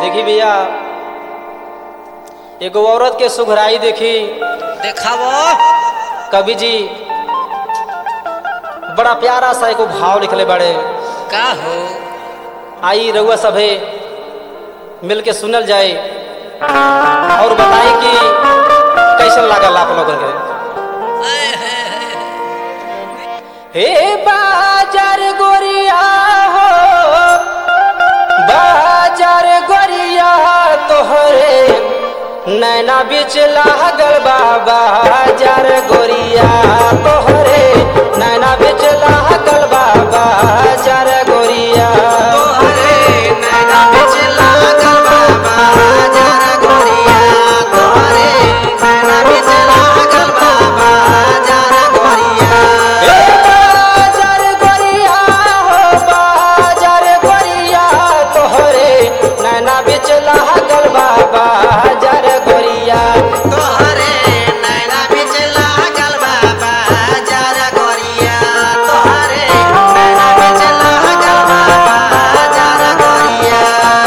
देखी भैया एगो औरत के सुघराई देखी देखावो कवि जी बड़ा प्यारा सा एगो भाव लिखले बड़े का हो आई रउआ सभे मिल के सुनल जाए और बताई कि कैसन लागल आप लोगन के हे बाजार गोरिया हो बाजार गोरिया तोहरे नैना बीच लागल बा बाजार गोरिया तोहरे नैना बीच लागल बा बाजार गोरिया तोहरे नैना बीच लागल बा बाजार गोरिया तोहरे नैना बीच लागल बा बाजार गोरिया हे बाजार गोरिया हो बाजार गोरिया तोहरे नैना बीच लागल बा बाजार गोरिया तोहरे नैना बीच लागल बा बाजार गोरिया तोहरे नैना बीच लागल बा बाजार गोरिया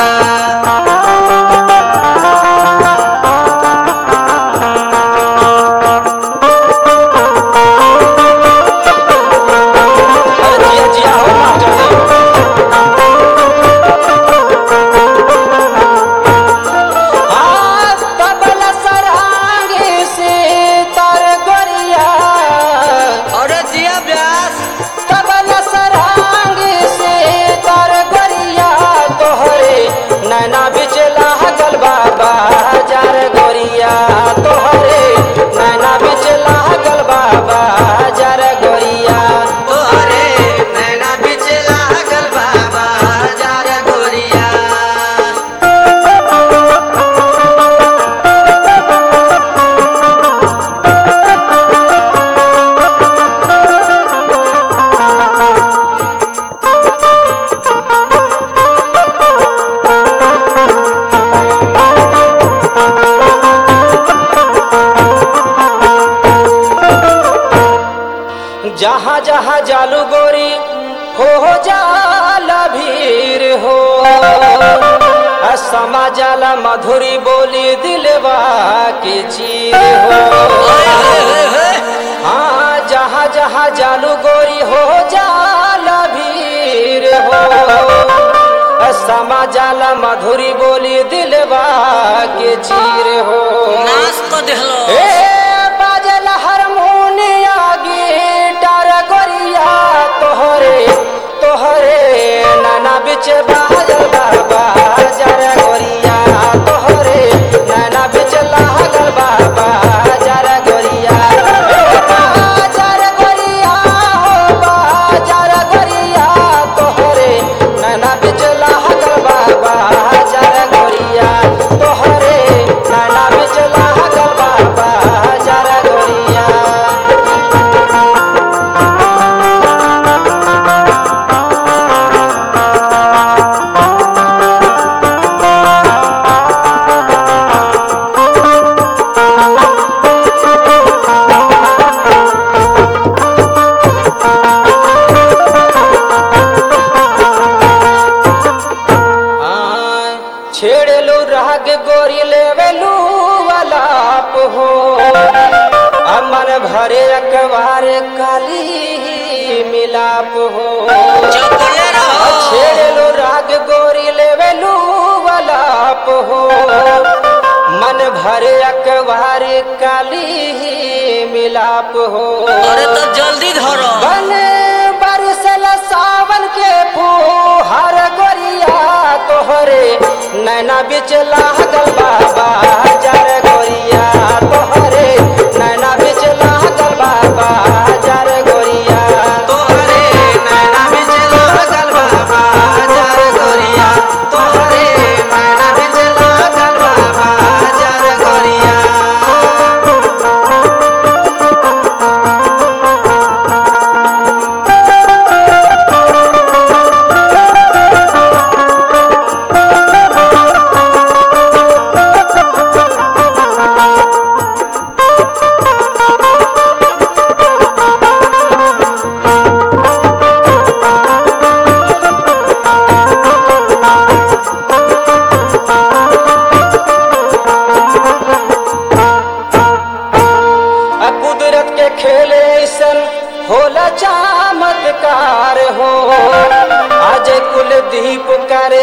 जिया जिया हो मास्टर जी हाँ, तबल सरांगे से तर गोरिया और जिया व्यास तबल सरांगे से तर गोरिया तोहरे नैना बिच लागल बाबा जार गोरिया तोहरे नैना बिच लागल बाबा जार गोरिया तोहरे नैना बीच लागल बा बाजार गोरिया जहाँ जहाँ जालू गोरी हो हो जाला भीड़ हो आ समा जाला मधुरी बोली दिलवा के चीर हो हाँ जहाँ जहाँ जालू गोरी हो जाला भीड़ हो आ समा जाला मधुरी बोली दिलवा के चीर हो नाच तो देहलो ए बाजल हारमोनिया गिटार गोरिया तोहरे तोहरे नाना बिच बाजल बाबा जर गोरिया तोहरे नाना बिच लागल बाबा जर गोरिया बाजार गोरिया हो बाजार गोरिया तोहरे नाना बिच लागल बाबा जर गोरिया तोहरे नाना बिच लागल बाबा जर गोरिया हाँ, छेड़लू राग गोरी लेवलू वालाप हो अमन भरे अखबार काली मिलाप हो चुपले रहो छेड़लू राग गोरी लेवलू वालाप हो मन भरे अखबार काली मिलाप हो अरे तो जल्दी धरो बन बरसल सावन के फूहर गोरिया तोहरे नैना बिच लागल बाबा जर गोरिया तोहरे नैना बिच लागल बाबा जर गोरिया तोहरे नैना बीच लागल बा बाजार गोरिया तोहरे नैना बीच लागल बा बाजार गोरिया हाँ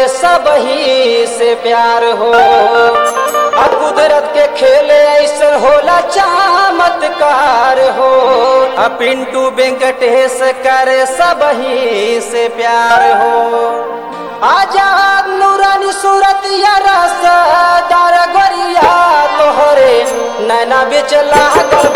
सब ही से प्यार हो आ कुदरत के खेले ऐसा होला चमत्कार हो आ पिंटू वेंकटेश करे सब ही से प्यार हो आजाद नूरानी सूरत या रस दार गोरिया तोहरे नैना बेच लागल